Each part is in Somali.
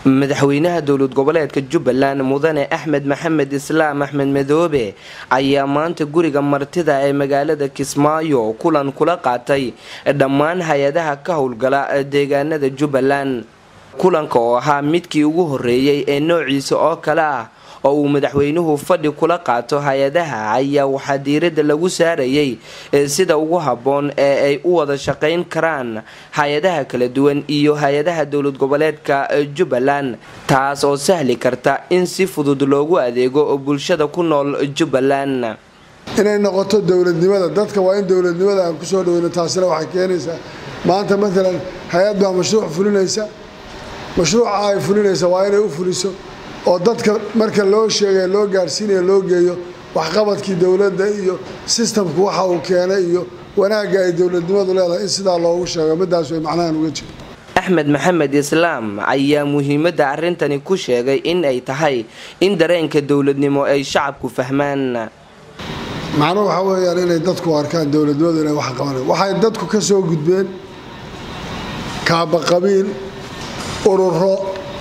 madaxweynaha dowlad goboleedka jubbaland mudane axmed maxamed islaam axmed madoobe ayaa maanta guriga martida ee magaalada kismaayo kulan kula qaatay dhammaan hay-adaha ka howlgala deegaanada jubbaland kulanka oo ahaa midkii ugu horeeyey ee noociisa oo kale ah oo uu madaxweynuhu fadhi kula qaato hay-adaha ayaa waxaa diiradda lagu saarayay sida ugu habboon ee ay u wada shaqayn karaan hay-adaha kala duwan iyo hay-adaha dowlad goboleedka jubbaland taas oo sahli karta in si fudud loogu adeego bulshada ku nool jubbaland inay noqoto dowladnimada dadka waa in dowladnimada aan kusoo dhaweyno taasina waxay keenaysaa maanta maalan hay-ad baa mashruuc fulinaysa mashruuca ay fulinaysa waa inay u fuliso oo dadka marka loo sheegay loo gaadhsiinaya loo geeyo waxqabadkii dowladda iyo sistamku waxa uu keenay iyo wanaagga ay dowladnimadu leedahay in sidaa loogu sheego midaas way macnahan uga jiro axmed maxamed islaam ayaa muhiimadda arrintani ku sheegay in ay tahay in dareenka dowladnimo ay shacabku fahmaan macnuhu waxaa weeyaan inay dadku arkaan dowladnimadu inay wax qabanay waxay dadku ka soo gudbeen kaaba qabiil ururo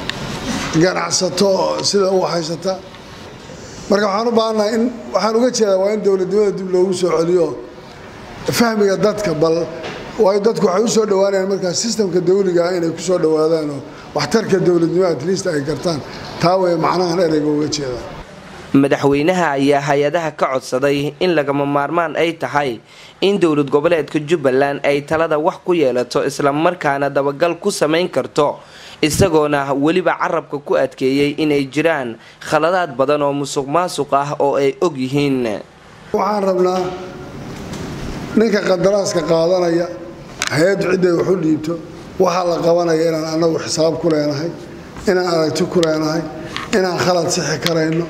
ganacsato sida u haysata marka waxaan u baahannahay in waxaan uga jeedaa waa in dowladnimada dib loogu soo celiyo fahmiga dadka bal waayo dadku waxay usoo dhawaanayaan markaa sistamka dawliga ah inay kusoo dhawaadaan oo waxtarka dowladnimo at least ay gartaan taa way macnahan ereyga uga jeedaa madaxweynaha ayaa hay-adaha ka codsaday in lagama maarmaan ay tahay in dowlad goboleedka jubbaland ay talada wax ku yeelato islamarkaana dabagal ku samayn karto isagoona weliba carabka ku adkeeyey inay jiraan khaladaad badan oo musuq maasuq ah oo ay og yihiin waxaan rabnaa ninka qadaraaska qaadanaya hay-addu cidday waxu dhiibto waxaa la qabanaya inaan annagu xisaab ku leenahay inaan aragti ku leenahay inaan khalad sixi karayno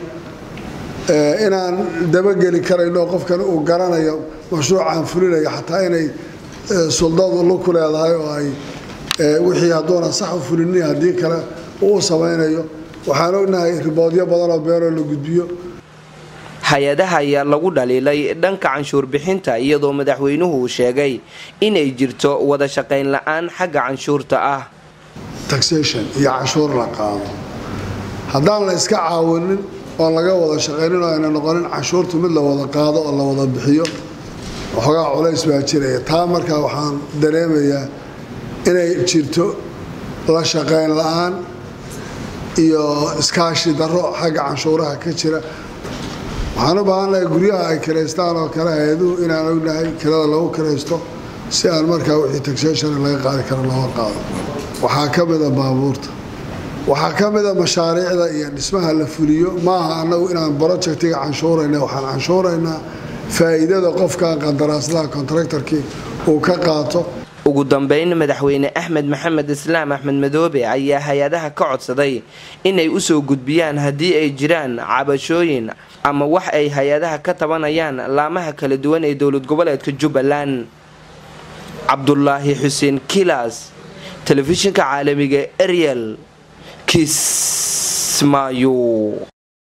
inaan dabageli karayno qofkan uu garanayo mashruucaan fulinayo xataa inay suldadu lu ku leedahay oo ay wixii hadduuna sax u fulini haddii kale uu samaynayo waxaan ognahay riboodyo badanoo beenoo la gudbiyo hay-adaha ayaa lagu dhaliilay dhanka canshuur bixinta iyadoo madaxweynuhu uu sheegay inay jirto wada shaqayn la-aan xagga canshuurta ah taxation iyo canshuur la qaado haddaan la iska caawinin oon laga wada shaqaynin oo ayna noqonin canshuurtu mid la wada qaado oo la wada bixiyo waxoogaa culays baa jiraya taa markaa waxaan dareemayaa inay jirto la shaqayn la-aan iyo iskaashi darro xagga canshuuraha ka jira waxaan u baahannahay guryaha ay kiraystaan oo kale hay-aduhu inaan ognahay kirada lagu kiraysto si aan markaa wixii taxation laga qaadi karo looga qaado waxaa ka mida baabuurta waxaa ka mida mashaariicda iyo dhismaha la fuliyo maaha annagu inaan brojectiga canshuurayna waxaan canshuuraynaa faa'iidada qofkan qandaraaslaha contractorkii uu ka qaato ugu dambeyn madaxweyne axmed maxamed islaam axmed madoobe ayaa hay-adaha ka codsaday inay usoo gudbiyaan haddii ay jiraan cabashooyin ama wax ay hay-adaha ka tabanayaan laamaha kala duwan ee dowlad goboleedka jubbaland cabdulaahi xuseen kilas telefishinka caalamiga ariel kismaayo